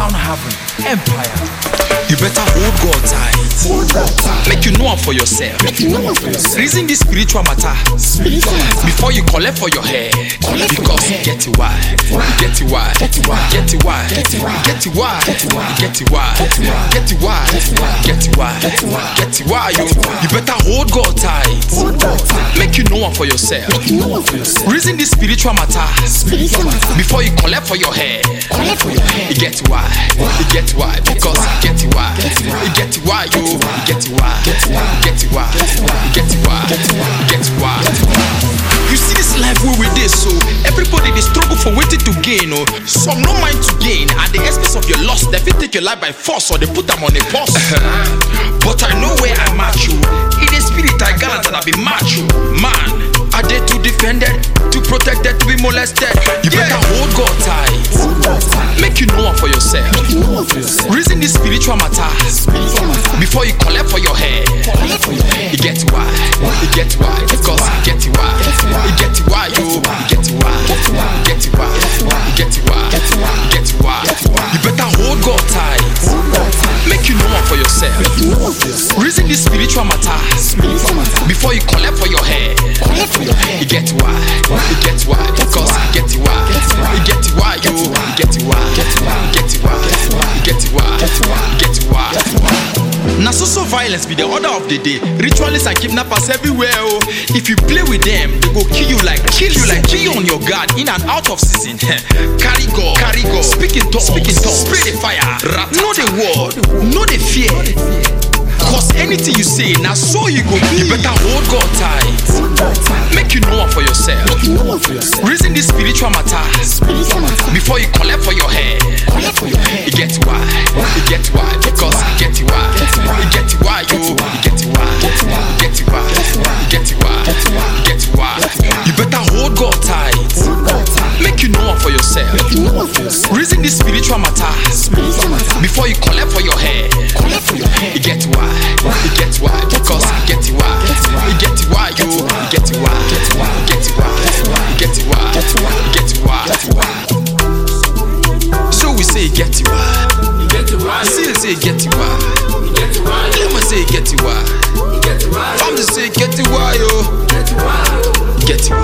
Sound Haven Empire. You better hold God tight. Make you know am for yourself. Reason this spiritual matter before you collect for your head. Because you get it why. You get it why. Get it why. Get it why. Get it why. Get it why. Get it why. Get it why. Get it why. You you better hold God tight. Make you know am for yourself. Reason this spiritual matter before you collect for your head. You get why. You get why. Because you get it why. You get it why. You get it why. Get it why. Get it why. Get it why. Get it why. You see this life where we dey so everybody dey struggle for wetin to gain oh. Some no mind to gain at the expense of your loss. They fit take your life by force or they put am on a pause. but I know where I match you. In the spirit I gallant and I be macho. Man, I dey too defended, too protected to be molested. You better hold God tight. Make you know am for yourself. Reason this spiritual matter before you collect for your head. You get why? You get why? Because you get it why? You get it why? You get it why? You get it why? You get it why? You get it why? You better hold God tight. Make you know am for yourself. Reason this spiritual matter before you collect for your head. You get why? You get why? Because you get it why? You get it why? You get it why? You get it why? You get it why? You get it why? Na so so violence be the order of the day. Ritualists and kidnappers everywhere. Oh, if you play with them, they go kill you like kill you like kill you on your guard in and out of season. carry God, carry God. Speaking tongues, speaking tongues. Spray the fire. Rat, know the word, know the fear. Cause anything you say, now so you go be. You better hold God tight. Make you know am for yourself. Reason this spiritual matter before you collect for your head. You get why? You get why? Because you get it why? You get it why? You get it why? You get it why? You get it why? You get it why? You better hold God tight. Make you know am for yourself. Reason this spiritual matter before you collect for your head. You get why? You get why? Because you get it why? You get it why? You get it why? You get it why? You get it why? You get it why? So we say get it why? You get it right. Still say get it why? You get it right. Let me say get it why? You get it right. I'm just say get it why yo? Get it right. Get it